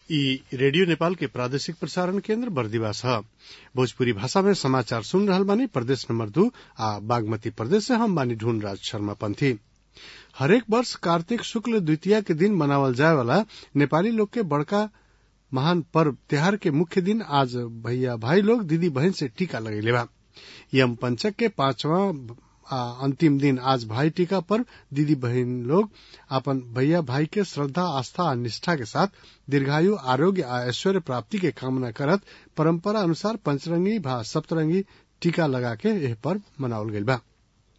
ई रेडियो नेपाल के प्रादेशिक प्रसारण केन्द्र बर्दिवास ह भोजपुरी भाषा में समाचार सुन रहल बानी प्रदेश नंबर दू आ बागमती प्रदेश से हम बानी ढूंढ राज शर्मा पंथी हरेक वर्ष कार्तिक शुक्ल द्वितीया के दिन मनावल जाए वाला नेपाली लोग के बड़का महान पर्व त्योहार के मुख्य दिन आज भैया भाई लोग दीदी बहन से टीका लगैले बा यम पंचक के पांचवा आ अंतिम दिन आज भाई टीका पर्व दीदी बहन लोग अपन भैया भाई के श्रद्धा आस्था आ निष्ठा के साथ दीर्घायु आरोग्य आ ऐश्वर्य प्राप्ति के कामना करत परंपरा अनुसार पंचरंगी भा सप्तरंगी टीका लगा के यह पर्व मनावल गईल बा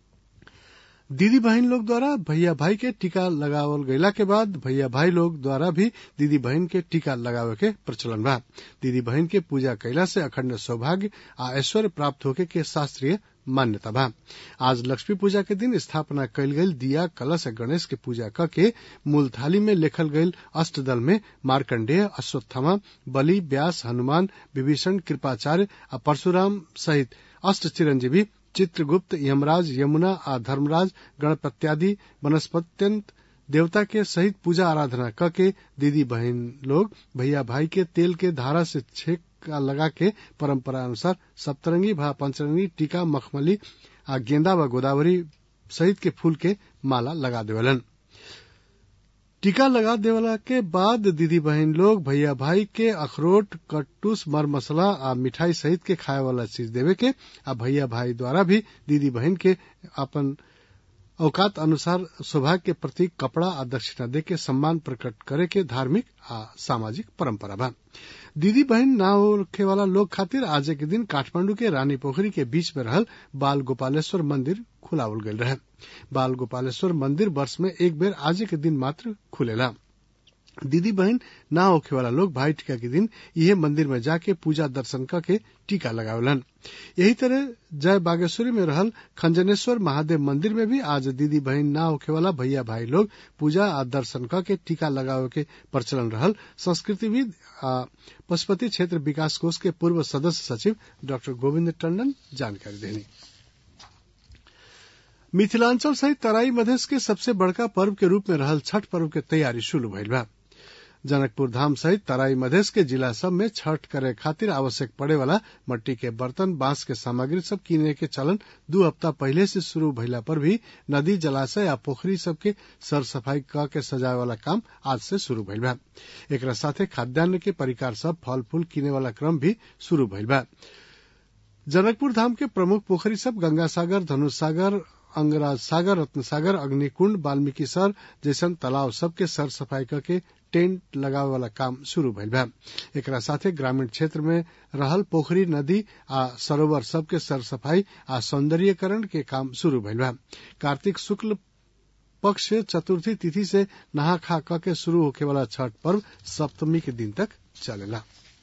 दीदी बहन लोग द्वारा भैया भाई के टीका लगावल गईला के बाद भैया भाई लोग द्वारा भी दीदी बहन के टीका लगावे के प्रचलन बा दीदी बहन के पूजा कैला से अखंड सौभाग्य आ ऐश्वर्य प्राप्त होके के शास्त्रीय मान्यता बा आज लक्ष्मी पूजा के दिन स्थापना कैल गईल दिया कलश गणेश के पूजा क के मूल थाली में लेखल गईल अष्टदल में मार्कंडेय अश्वत्थामा बलि व्यास हनुमान विभीषण कृपाचार्य आ परशुराम सहित अष्ट चिरंजीवी चित्रगुप्त यमराज यमुना आ धर्मराज गणपत्यादि वनस्पत्यंत देवता के सहित पूजा आराधना क के दीदी बहन लोग भैया भाई के तेल के धारा से छेक लगा के परंपरा अनुसार सप्तरंगी भा पंचरंगी टीका मखमली आ गेंदा व गोदावरी सहित के फूल के माला लगा देवलन टीका लगा देवला के बाद दीदी बहन लोग भैया भाई के अखरोट कट्टूस मर मसला आ मिठाई सहित के खाए वाला चीज देवे के आ भैया भाई द्वारा भी दीदी बहन के अपन औकात अनुसार सौभाग्य के प्रतीक कपड़ा आ दक्षिणा दे के सम्मान प्रकट करे के धार्मिक आ सामाजिक परंपरा बा दीदी बहन ना होखे वाला लोग खातिर आज के दिन काठमांडू के रानी पोखरी के बीच में रहल बाल गोपालेश्वर मंदिर खुलावल गईल रहे बाल गोपालेश्वर मंदिर वर्ष में एक बेर आज के दिन मात्र खुलेला दीदी बहन ना होखे वाला लोग भाई टीका के दिन यह मंदिर में जाके पूजा दर्शन करके टीका लगावलन यही तरह जय बागेश्वरी में रहल खंजनेश्वर महादेव मंदिर में भी आज दीदी बहन ना होखे वाला भैया भाई लोग पूजा आ दर्शन करके टीका लगावे के प्रचलन रहल संस्कृतिविद आ पशुपति क्षेत्र विकास कोष के पूर्व सदस्य सचिव डॉक्टर गोविंद टंडन जानकारी देनी मिथिलांचल सहित तराई मधेश के सबसे बड़का पर्व के रूप में रहल छठ पर्व के तैयारी शुरू भइल बा जनकपुर धाम सहित तराई मधेश के जिला सब में छठ करे खातिर आवश्यक पड़े वाला मट्टी के बर्तन बांस के सामग्री सब किने के चलन दू हफ्ता पहले से शुरू भइला पर भी नदी जलाशय या पोखरी सब के सर सफाई क के सजाए वाला काम आज से शुरू भइल बा एकरा साथे खाद्यान्न के परिकार सब फल फूल किने वाला क्रम भी शुरू भइल बा जनकपुर धाम के प्रमुख पोखरी सब गंगा सागर धनुष सागर अंगराज सागर रत्न सागर अग्निकुंड वाल्मीकि सर जैसन तालाब सबके सर सफाई करके टेंट लगावे वाला काम शुरू भइल बा एकरा साथे ग्रामीण क्षेत्र में रहल पोखरी नदी आ सरोवर सबके सर सफाई आ सौंदर्यकरण के काम शुरू भइल बा कार्तिक शुक्ल पक्ष चतुर्थी तिथि से नहा खा क के शुरू होखे वाला छठ पर्व सप्तमी के दिन तक चलेला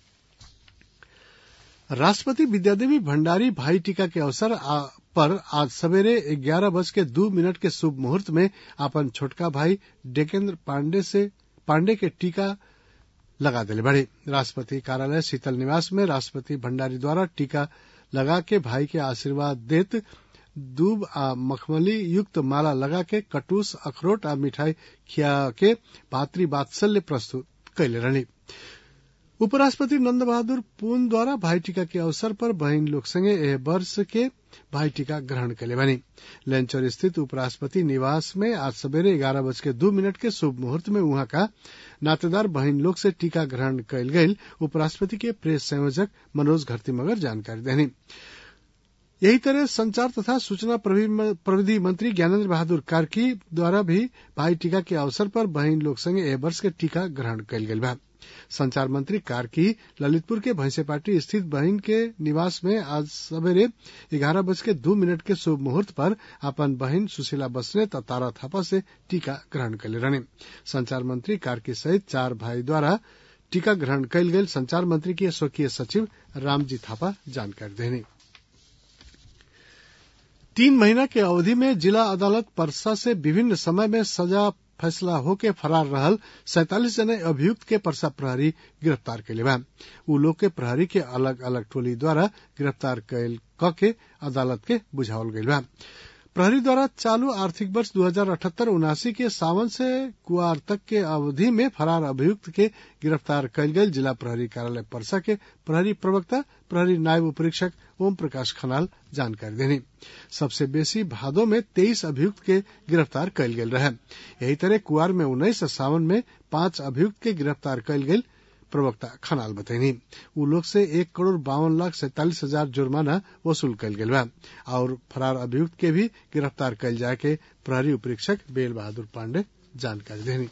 राष्ट्रपति विद्यादेवी भंडारी भाई टीका के अवसर पर आज सवेरे ग्यारह बज के दो मिनट के शुभ मुहूर्त में अपन छोटका भाई डेकेन्द्र पांडे से पांडे के टीका लगा दिले बड़े राष्ट्रपति कार्यालय शीतल निवास में राष्ट्रपति भंडारी द्वारा टीका लगा के भाई के आशीर्वाद देत दूब आ मखमली युक्त माला लगा के कटूस अखरोट आ मिठाई खिया के भातृ वात्सल्य प्रस्तुत कैले रहनी उपराष्ट्रपति नंद बहादुर पून द्वारा भाई टीका के अवसर पर बहन लोग संगे एह वर्ष के भाई टीका ग्रहण कैले बनी लंचौर स्थित उपराष्ट्रपति निवास में आज सवेरे ग्यारह बज के दो मिनट के शुभ मुहूर्त में वहां का नातेदार बहन लोग से टीका ग्रहण कैल गई उपराष्ट्रपति के प्रेस संयोजक मनोज घरती मगर जानकारी देनी यही तरह संचार तथा सूचना प्रविधि मंत्री ज्ञानेन्द्र बहादुर कार्की द्वारा भी भाई टीका के अवसर पर बहन लोग संगे एह वर्ष के टीका ग्रहण कैल गई बा संचार मंत्री कार्की ललितपुर के भैंसेपाटी स्थित बहन के निवास में आज सवेरे ग्यारह बज के दो मिनट के शुभ मुहूर्त पर अपन बहन सुशीला बसने तथा तारा थापा से टीका ग्रहण कैले रहने संचार मंत्री कार्की सहित चार भाई द्वारा टीका ग्रहण कैल गई संचार मंत्री के स्वकीय सचिव रामजी थापा जानकारी देने तीन महीना के अवधि में जिला अदालत परसा से विभिन्न समय में सजा फैसला होके फरार रहल सैतालीस जने अभियुक्त के परसा प्रहरी गिरफ्तार कैले बा उ लोग के प्रहरी के अलग अलग टोली द्वारा गिरफ्तार कैल क के अदालत के बुझावल गईल बा प्रहरी द्वारा चालू आर्थिक वर्ष दो हजार अठहत्तर उनासी के सावन से कुआर तक के अवधि में फरार अभियुक्त के गिरफ्तार कयल गेल जिला प्रहरी कार्यालय परसा के प्रहरी प्रवक्ता प्रहरी नायब उपरीक्षक ओम प्रकाश खनाल जानकारी देनी सबसे बेसी भादो में तेईस अभियुक्त के गिरफ्तार कयल गेल रहे यही तरह कुआर में उन्नीस और सावन में पांच अभियुक्त के गिरफ्तार कयल गेल प्रवक्ता खनाल बतैनी उ लोग से एक करोड़ बावन लाख सैतालीस हजार जुर्माना वसूल कयल गेल बा और फरार अभियुक्त के भी गिरफ्तार कयल जाए के प्रहरी उपरीक्षक बेल बहादुर पांडे जानकारी देनी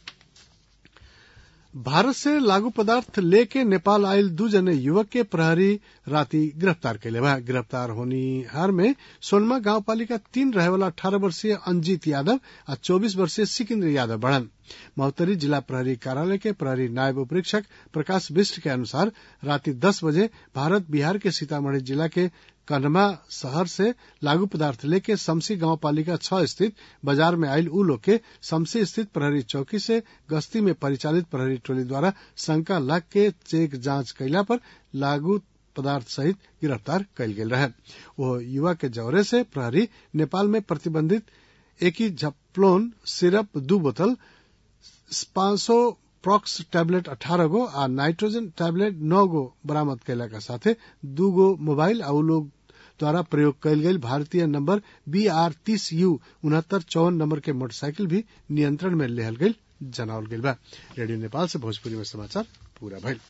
भारत से लागू पदार्थ लेके नेपाल आयल दू जने युवक के प्रहरी राति गिरफ्तार कैले बा गिरफ्तार होनिहार में सोनमा गांव पालिका तीन रहे वाला अठारह वर्षीय अंजीत यादव और चौबीस वर्षीय सिकिंद्र यादव बढ़न महोत्तरी जिला प्रहरी कार्यालय के प्रहरी नायब उपरीक्षक प्रकाश बिष्ट के अनुसार राति दस बजे भारत बिहार के सीतामढ़ी जिला के कन्हमा शहर से लागू पदार्थ लेके समसी गांव पालिका छह स्थित बाजार में आयल उ लोग के समसी स्थित प्रहरी चौकी से गश्ती में परिचालित प्रहरी टोली द्वारा शंका लाग के चेक जांच कैला पर लागू पदार्थ सहित गिरफ्तार कयल गेल रहे वो युवा के जौरे से प्रहरी नेपाल में प्रतिबंधित एक ही झप्लोन सिरप दू बोतल पांच सौ प्रॉक्स टैबलेट अठारह गो आ नाइट्रोजन टैबलेट नौ गो बरामद कैला के साथे दू गो मोबाइल आ लोग द्वारा प्रयोग कयल गेल भारतीय नंबर बी आर तीस यू उनहत्तर चौवन नंबर के मोटरसाइकिल भी नियंत्रण में लेहल गयल जनावल गेल बा रेडियो नेपाल से भोजपुरी में समाचार पूरा भइल